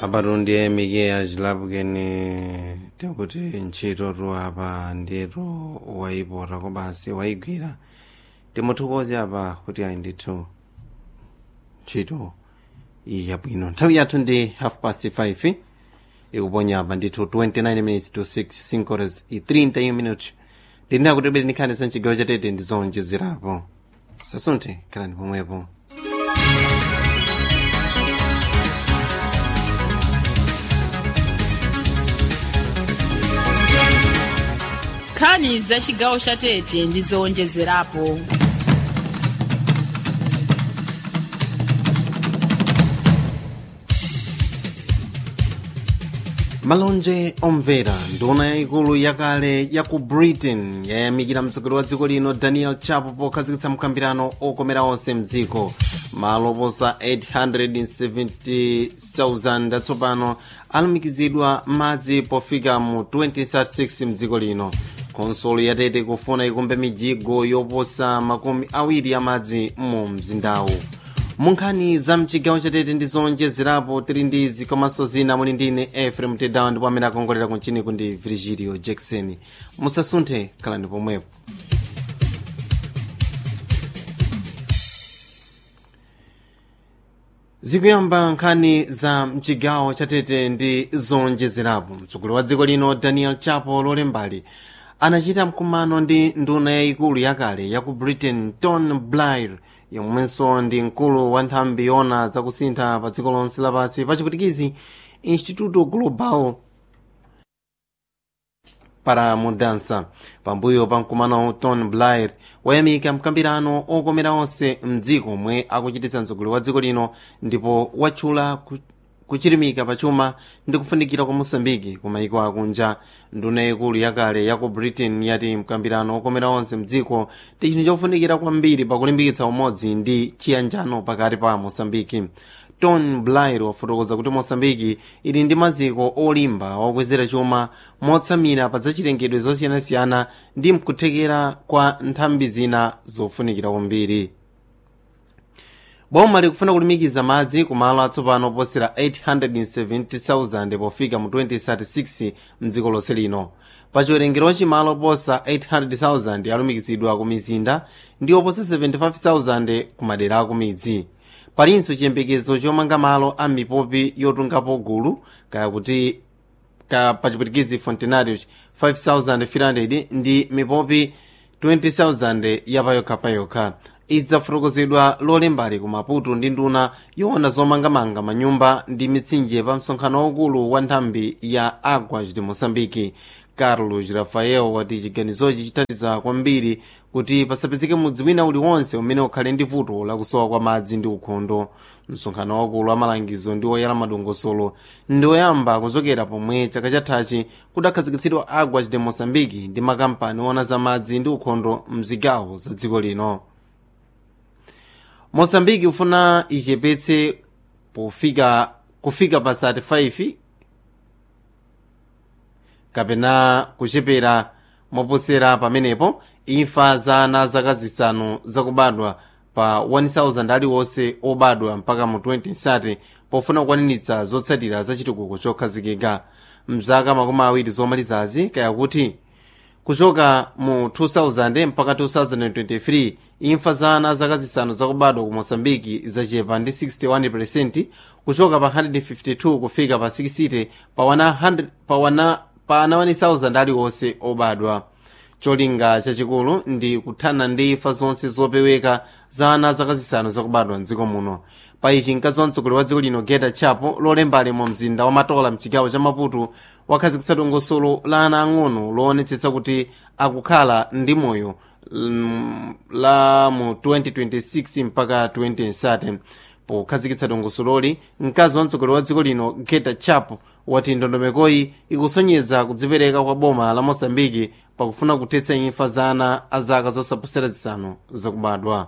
apatundiye mikeya chilapukeni tekuti ntchitotu apa ndiyetu wayipota kobasi wayigwira timuthokoze apa kuti ayi ndithu ntchito iyi yabwino nthawi yathu ndi half past 5 ikuponya apa ndithu 29 minutes to 6 5 horas i 30 minutes ndinena kuti bwere ndikhale za mchigawo chatete ndi zonjezerapo sasunthe khalani pomwepo nkhani za chigawo cha tete ndi zowonjezerapo malonje omvera nduna yayikulu yakale ya ku britain yayamikira mtsogoleri wa dziko lino daniel chapo pokhazikitsa mkambirano okomera onse mdziko malo oposa 870,000 atsopano alumikizidwa madzi pofika mu 2036 mdziko lino konsolo yatete kufuna ikumbe mijigo yoposa makumi awiri amadzi mu mzindawu munkhani za mchigawo chatete ndi zonjezerapo tili ndi izi komanso zina muli ndine efrem tedawa ndipo amene akongolera kunchiniku ndi virgilio jackson musasunthe khalani pomwepo zikuyamba nkhani za mchigawo chatete ndi zonjezerapo mtsogoleri wa dziko lino daniel chapo lolembali anachita mkumano ndi nduna yayikulu yakale ya ku britain ton blair yomwenso ndi mkulu wa nthambi yona zakusintha pa dziko lonse lapansi pachipwitikizi instituto global para mudança pambuyo pa mkumano ton blair wayamika mkambirano okomera onse mdziko omwe akuchititsa mtsogoleri wa dziko lino ndipo watchula kuchirimika pachuma ndi kufunikira kwa mosambiki ku maiko akunja nduna yayikulu yakale ya ku britain yati mkambirano okomera onse mdziko ndi chinthu chofunikira kwambiri pakulimbikitsa umodzi ndi chiyanjano pakati pa mosambiki ton blair wafotokoza kuti mosambiki ili ndi maziko olimba okwezera chuma motsamira pa zachilengedwe zosiyanasiyana ndi mkuthekera kwa nthambi zina zofunikira kwambiri boma likufuna kulumikiza madzi ku malo atsopano oposera 870,000 pofika mu 2036 mdziko lonse lino pa chiwerengero wa chimalo oposa 800,000 alumikizidwa ku mizinda ndi oposa 75,000 ku madera aku midzi palinso chiyembekezo chomanga malo a mipopi yotungapo gulu kaya kuti ka pachipwitikizi fontenarius 5,300 ndi mipopi 20,000 yapayokhapayokha idzafotokozedwa lolembali ku maputo ndi nduna yoona zomangamanga manyumba ndi mitsinje pa msonkhano waukulu wa nthambi ya aguas de moçambique carlos rafael wati chiganizochi chithandiza kwambiri kuti pasapezeke mudzi wina uliwonse umene ukhale ndi vuto lakusowa kwa madzi ndi ukhondo msonkhano waukulu wa malangizo ndi oyala madongosolo ndi oyamba kuchokera pomwe chaka chathachi kudakhazikitsidwa aguas de moçambique ndi makampani oona za madzi ndi ukhondo mzigawo za dziko lino mosambiki ufuna ichepetse pofika kufika pa 35 kapena kuchepera moposera pamenepo imfa za ana zaka zisanu zakubadwa pa 1000 aliwonse obadwa mpaka mu 2030 pofuna kukwaniritsa zotsatira za chitukuko chokhazikika mzaka makumi awiri zomalizazi kaya kuti kuchoka mu 2000 mpaka 2023 imfa za ana zaka zisanu zakubadwa ku mosambiki zachepa ndi 61% kuchoka pa 152 kufika pa 60 pa 100 pa wana pa ana 1000 aliwonse obadwa cholinga chachikulu ndi kuthana ndi imfa zonse zopeweka za ana zaka zisanu zakubadwa mdziko muno pa ichi mkazi wa mtsogoleri wa dziko lino geta chapo lolembali mu mzinda wa matola mchigawo cha maputo wakhazikitsa dongosolo la ana ang'ono loonetsetsa kuti akukhala ndi moyo la mu 2026 mpaka 2030 pokhazikitsa dongosololi mkazi wa mtsogoleri wa dziko lino geta chapo wati ndondomekoyi ikusonyeza kudzipereka kwa boma la mosambiki pakufuna kuthetsa imfa za ana a zaka zosaposera zisanu zakubadwa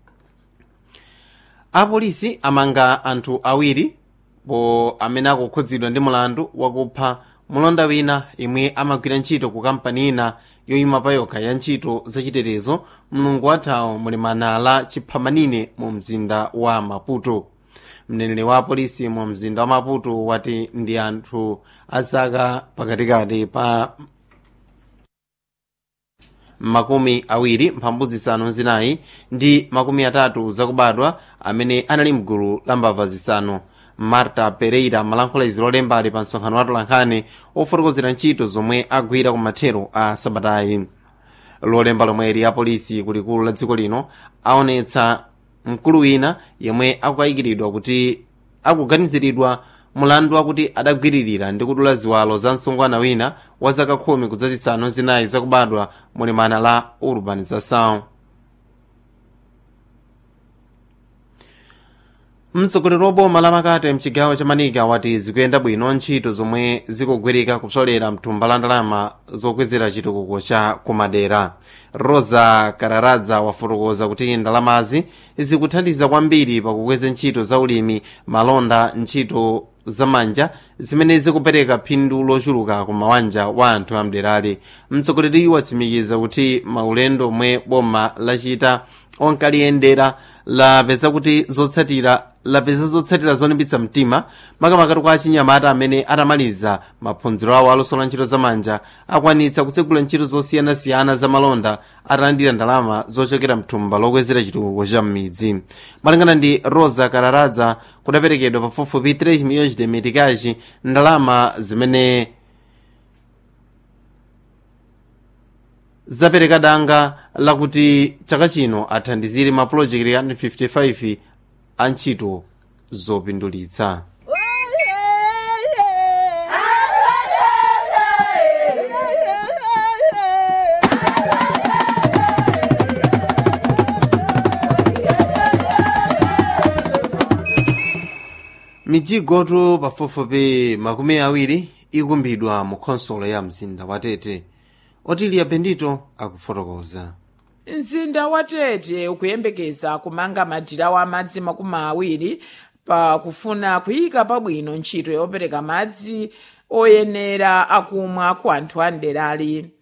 apolisi amanga anthu awiri po amene akukhudzidwa ndi mulandu wakupha mulonda wina imwe amagwira ntchito ku kampani ina yoyima pa yokha ya ntchito zachitetezo mlungu wathawo muli manala chiphamanine mu mzinda wa maputo mneneri wa polisi mu mzinda wa maputo wati ndi anthu azaka pakatikati pa makumi awiri mphambu zisanu zinayi ndi makumi atatu zakubadwa amene anali mgulu la mbava zisanu marta pereira malankhula izi lolemba ali pa msonkhano wa tolankhani ofotokozera ntchito zomwe agwira ku mathero a sabatayi lolemba lomwe ya polisi kulikulu la dziko lino aonetsa mkulu wina yemwe akukayikiridwa kuti akuganiziridwa mulandu wakuti adagwiririra ndi kudula ziwalo za msungwana wina wa zaka khumi kudzazisanu zinayi zakubadwa mulimana la urbanização mtsogoleri wa boma la makate mchigawo cha manika wati zikuyenda bwino ntchito zomwe zikugwirika kupsolera mthumba la ndalama zokwezera chitukuko cha kumadera rosa kararadza wafotokoza kuti ndalamazi zikuthandiza kwambiri pakukweza ntchito za ulimi malonda ntchito zamanja zimene zikupereka phindu lochuluka ku mawanja wa anthu amderali mtsogoleri watsimikiza kuti maulendo omwe boma lachita onkaliyendera lapeza kuti zotsatira lapeza zotsatira zolimbitsa mtima makamaka kwa achinyamata amene atamaliza maphunziro awo alosola ntchito zamanja akwanitsa kutsegula ntchito zosiyanasiyana za malonda atalandira ndalama zochokera mthumba lokwezera chitukuko cha m'midzi malingana ndi rosa kararadza kudaperekedwa pafupifupi 3 milhões de meticais ndalama zimene zapereka danga lakuti chaka chino athandizire mapulojekiti 155 a ntchito zopindulitsa mijigoto pafupifupi makumi awiri ikumbidwa mu khonsolo ya mzinda wa tete otilia bendito akufotokoza mzinda wa tete ukuyembekeza kumanga madirawo amadzi makumi awiri pakufuna kuyika pabwino ntchito yopereka madzi oyenera akumwa ku anthu a mderali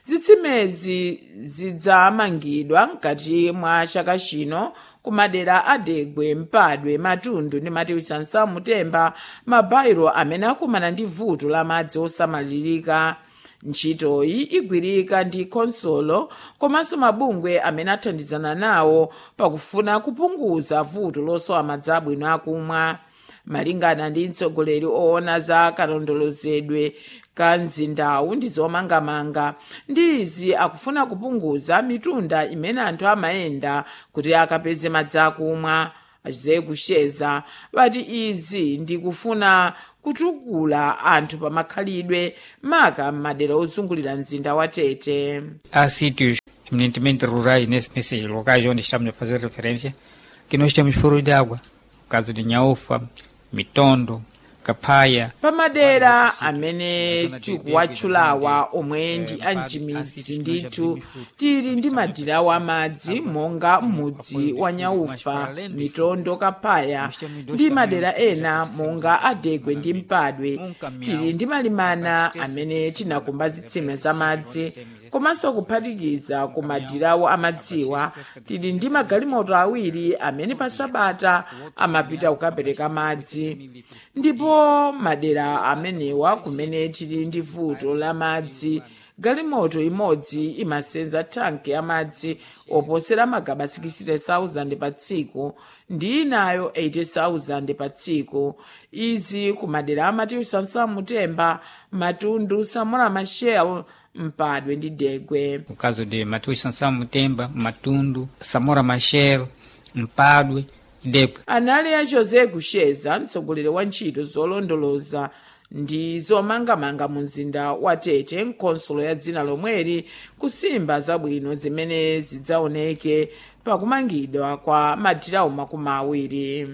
zitsimezi zidzamangidwa mkati mwa chaka chino ku madera adegwe mpadwe matundu ndi matiwisansa mutemba mabairo amene akumana ndi vuto la madzi osamalirika ntchitoyi igwirika ndi khonsolo komanso mabungwe amene athandizana nawo pakufuna kupunguza vuto losowa madzi abwino akumwa malingana ndi mtsogoleri oona za kalondolozedwe ka mzindawu ndi zomangamanga ndi izi akufuna kupunguza mitunda imene anthu amayenda kuti akapeze madzi akumwa achize kusheza vati izi ndikufuna kutukula anthu pamakhalidwe maka m'madera ozungulira mzinda wa tete há sítios eminentemente rurais nesse, nesses locais onde estamos a fazer referência que nós temos furos de água. No caso de Nhaúfa, Mitondo, Capaya. pamadera amene tikuwatchulawa omwe ndi amchimidzi ndithu tili ndi madirawo amadzi monga m'mudzi wa nyaufa mitondo kapaya ndi madera ena monga adegwe ndi mpadwe tili ndi malimana amene tinakumba zitsime za madzi komanso kuphatikiza ku madirawo amadziwa tili ndi magalimoto awiri amene pa sabata amapita kukapereka madzi ndipo madera amenewa kumene tili ndi vuto la madzi galimoto imodzi imasenza thanki ya madzi oposera magaba 60,000 pa tsiku ndi inayo 80,000 pa tsiku izi ku madera amati sansamutemba matundu samora machel mpadwe ndi degwe No caso de Matheus Sansão Mutemba, Matundu, Samora Machel, Mpadue e Degwe. anali a jose kusheza mtsogoleri wa ntchito zolondoloza ndi zomangamanga mu mzinda wa tete nkonsolo ya dzina lomweri kusimba zabwino zimene zidzaoneke pakumangidwa kwa madirawo makumi awiri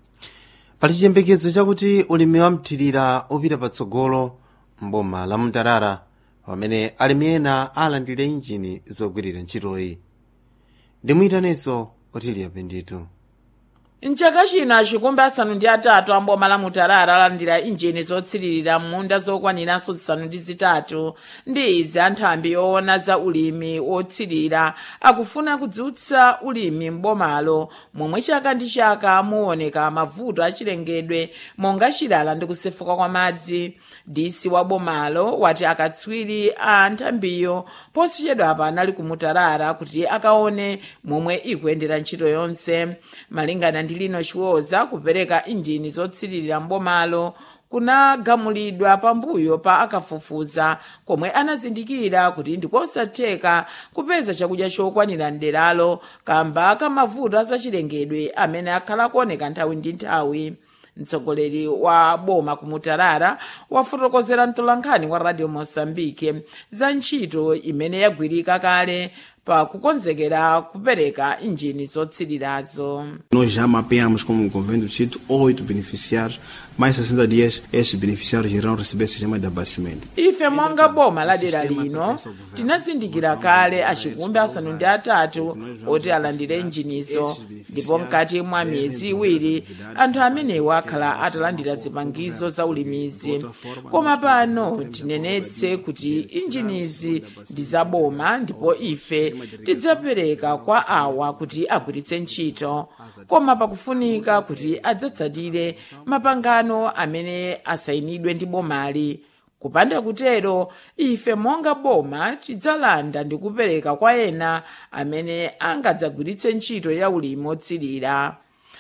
pali chiyembekezo chakuti ulimi wa mthirira upita patsogolo mboma la mtarara pamene alimi ena alandira injini zogwirira ntchitoyi ndimuyitaneso otilia penditu mchaka chino achikumbi asanu ndi atatu amboma la mutarara alandira injini zotsiririra m'munda zokwaniranso zisanu ndi zitatu ndi izi anthambi yoona za ulimi wotsirira akufuna kudzutsa ulimi m'bomalo momwe chaka ndi chaka muoneka mavuto achilengedwe monga chilala ndi kusefuka kwa madzi disi wa bomalo wati akatswiri a nthambiyo posachedwapa anali kumutarara kuti akaone momwe ikuyendera ntchito yonse malingana ndi lino chiwoza kupereka injini zotsiririra mbomalo kunagamulidwa pambuyo pa akafufuza komwe anazindikira kuti ndikosatheka kupeza chakudya chokwanira mderalo kamba kamavuto azachilengedwe amene akhala kuoneka nthawi ndi nthawi mtsogoleri wa boma kumutarara wafotokozera mtolankhani wa radio mosambike za ntchito imene yagwirika kale pa kukonzekera kupereka injini zotsirirazo Nós já mapeamos como governo do distrito oito beneficiários, mais 60 dias esses beneficiários irão receber sistema de abastecimento. ife monga boma la dera lino tinazindikira kale achikumbi asanu ndi atatu oti alandire injinizo ndipo mkati mwa miyezi iwiri anthu amenewo akhala atalandira zipangizo za ulimizi koma pano tinenetse kuti injinizi ndi zaboma ndipo ife tidzapereka kwa awa kuti agwiritse ntchito koma pakufunika kuti adzatsatire mapangano amene asayinidwe ndi bomali kupanda kutero ife monga boma tidzalanda ndi kupereka kwa ena amene angadzagwiritse ntchito ya ulimi otsirira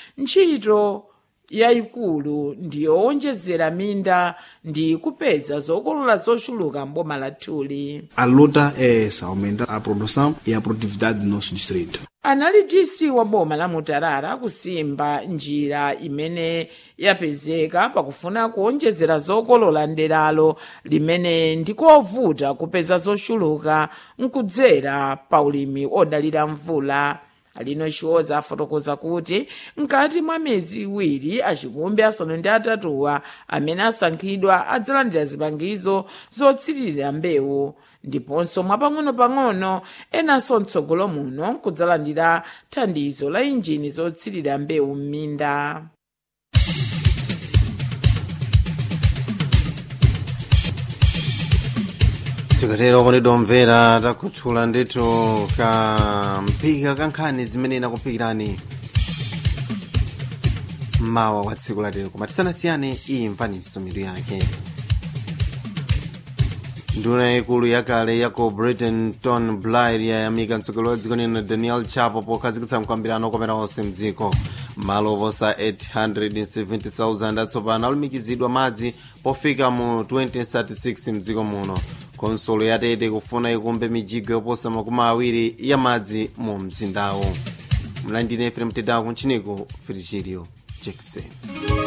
ntchito yayikulu ndiyowonjezera minda ndi kupeza zokolola zochuluka mboma lathuli A luta é essa, aumentar a produção e a produtividade do nosso distrito. anali dc wa boma la mutarara kusimba njira imene yapezeka pakufuna kuonjezera zokolola nderalo limene ndikovuta kupeza zochuluka nkudzera pa ulimi odalira mvula alino chiwoza afotokoza kuti mkati mwa miyezi iwiri achikumbi asanu ndi atatuwa amene asankhidwa adzalandira zipangizo zotsiririra mbewu ndiponso mwapang'ono-pang'ono enanso mtsogolo muno kudzalandira thandizo la injini zotsirira mbewu m'minda tikatero kuti domvera takhuthula ndithu kamphika kankhani zimene inakuphikirani mawa wa tsiku latero koma tisanasiyane iyi mvaniso mitu yake nduna yaikulu yakale yako britain ton blair yayamika mtsogoleri wa dziko lino daniel chapo pokhazikitsa mkwambirano okomera onse mdziko malo oposa 870,000 atsopano alumikizidwa madzi pofika mu 2036 mdziko muno konsolo yatete kufuna ikumbe mijigo yoposa makumi awiri ya madzi mu mzindawo mlandine efrem tedaku ntchiniko filichiriyo jackson